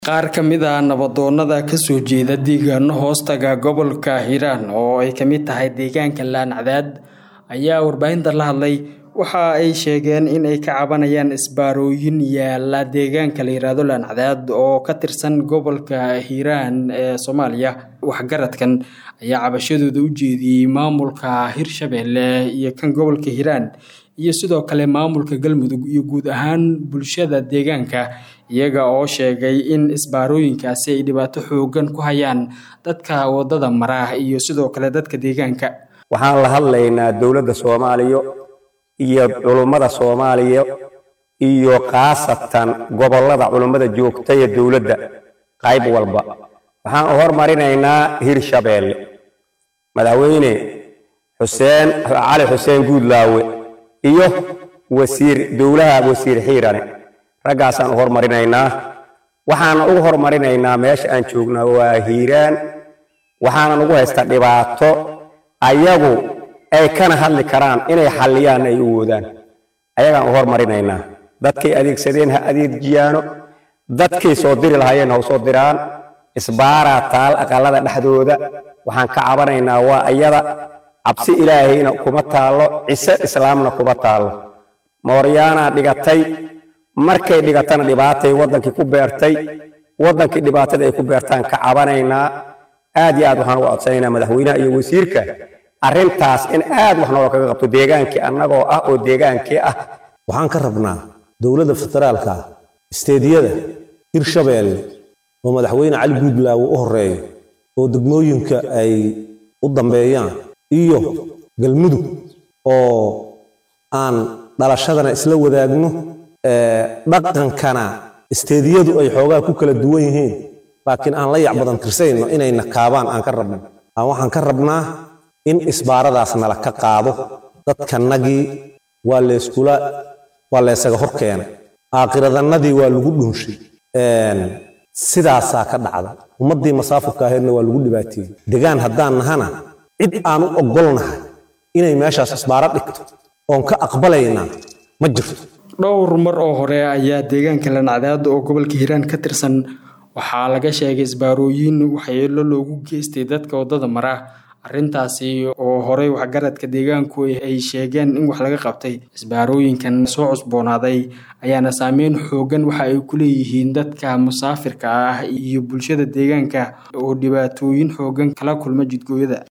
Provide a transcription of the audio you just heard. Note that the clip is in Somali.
Qaar ka mid ah nabdoonnada ka soo jeeda deegaano hoostaga gobolka Hiiraan oo ay ka mid tahay deegaanka Laan-Cadaad ayaa warbaahinta la hadlay waxa ay sheegeen in ay ka cabanayaan isbaarooyin yaala deegaanka la yiraahdo Laan-Cadaad oo ka tirsan gobolka Hiiraan ee Soomaaliya. Waxgaradkan ayaa cabashadooda u jeediyay maamulka Hirshabelle iyo kan gobolka Hiiraan iyo sidoo kale maamulka Galmudug iyo guud ahaan bulshada deegaanka iyaga oo sheegay in isbaarooyinkaasi ay dhibaato xooggan ku hayaan dadka wadada mara iyo sidoo kale dadka deegaanka. waxaan la hadlaynaa dowladda soomaaliya iyo culummada soomaaliya iyo khaasatan gobollada culummada joogta ee dowladda qayb walba waxaan u hormarinaynaa hirshabeelle madaxweyne xuseen cali xuseen guudlaawe iyo wasiir dowlaha wasiir xiirane raggaasaan u hormarinaynaa waxaana ugu hormarinaynaa meesha aan joognaa waa hiiraan waxaana ugu haystaa dhibaato ayagu ay kana hadli karaan inay xalliyaan ay u woodaan ayagaan u hormarinaynaa dadkay adeegsadeen ha adeejiyaano dadkay soo diri lahaayeen ha u soo diraan isbaaraa taal aqalada dhexdooda waxaan ka cabanaynaa waa ayada cabsi ilaahayna kuma taallo cise islaamna kuma taallo mooryaanaa dhigatay markay dhigatana dhibaatay waddankii ku beertay waddankii dhibaatada ay ku beertaan ka cabanaynaa aad iyo aad waxaan uga codsanaynaa madaxweynaha iyo wasiirka arrintaas in aad wax nooga kaga qabto deegaankii annagoo ah oo deegaankii ah waxaan ka rabnaa dowladda federaalka isteediyada hirshabeelle oo madaxweyne cali guudlaawe u horeeyo oo degmooyinka ay u dambeeyaan iyo galmudug oo aan dhalashadana isla wadaagno dhaqankana isteediyadu ay xoogaa ku kala duwan yihiin laakiin aan la yac badan tirsayno inayna kaabaan aan ka rabno waxaan ka rabnaa in isbaaradaas nala ka qaado dadkanagii waa layskula waa laysaga hor keenay aakiradannadii waa lagu dhunshay sidaasaa ka dhacda ummaddii masaafurka ahaydna waa lagu dhibaateeyey degaan haddaan nahana cid aan u oggolnahay inay meeshaas isbaaro dhigto oon ka aqbalaynaa ma jirto dhowr mar oo hore ayaa deegaanka Laan-Cadaad oo gobolka Hiiraan ka tirsan waxaa laga sheegay isbaarooyin waxyeello loogu geystay dadka wadada mara arrintaasi oo horey waxgaradka deegaanku ay sheegeen in wax laga qabtay isbaarooyinkan soo cusboonaaday ayaana saameyn xooggan waxa ay ku leeyihiin dadka musaafirka ah iyo bulshada deegaanka oo dhibaatooyin xooggan kala kulma jidgooyada